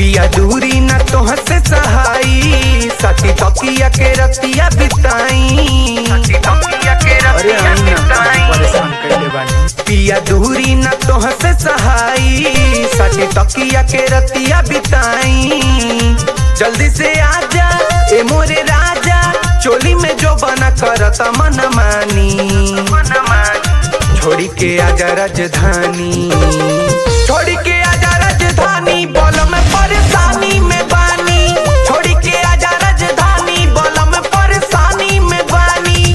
पिया दूरी न तोह से सहाई सती तकिया के रतिया बिताई अरे आई ना परेशान कैले बानी पिया दूरी न तोह से सहाई सती तकिया के रतिया बिताई जल्दी से आजा ए मोरे राजा चोली में जो बना करत मन मानी छोड़ी के आजा राजधानी छोड़ी के आजा राजधानी बोल में परेशानी में बानी छोड़ी के आजा राजधानी बोल में परेशानी में बानी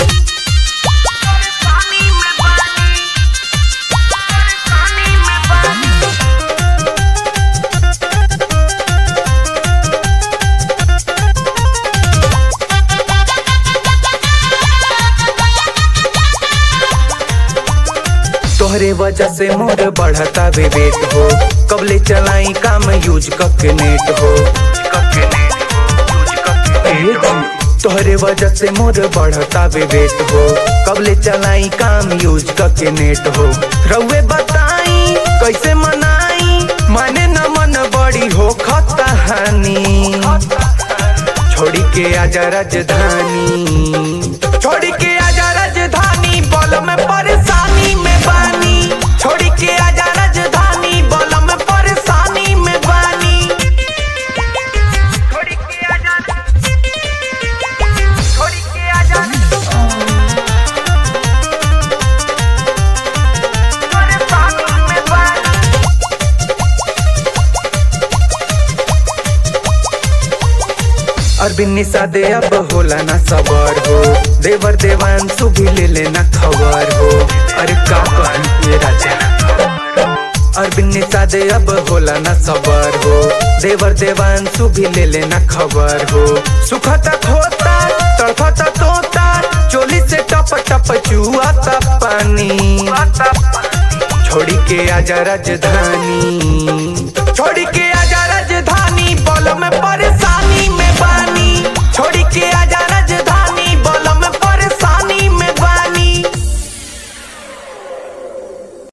तोहरे वजह से मोर बढ़ता वे वेट हो कबले चलाई काम यूज कके नेट हो ए जी तोहरे वजह से मोर बढ़ता वे वेट हो कबले चलाई काम यूज कके नेट हो रउए बताई कैसे मनाई माने न मन बड़ी हो खतहानी छोड़ी के आजा राजधानी छोड़ी के आजा राजधानी बोल में परेशानी में बानी छोड़ी के आजा राजधानी बोल में परेशानी में बानी छोड़ी के आजा छोड़ी के आजा परेशानी में बानी अरबिन निषादे अब होला ना सबर हो देवर देवांशु भी ले लेना खबर हो अरे का कहूं ये राजा अरबिन निषादे अब होला ना सबर हो देवर देवांशु भी ले लेना खबर हो सुखता खोता तड़फता तोता चोली से टप टप चुआता पानी छोड़ी के आजा राजधानी छोड़ी के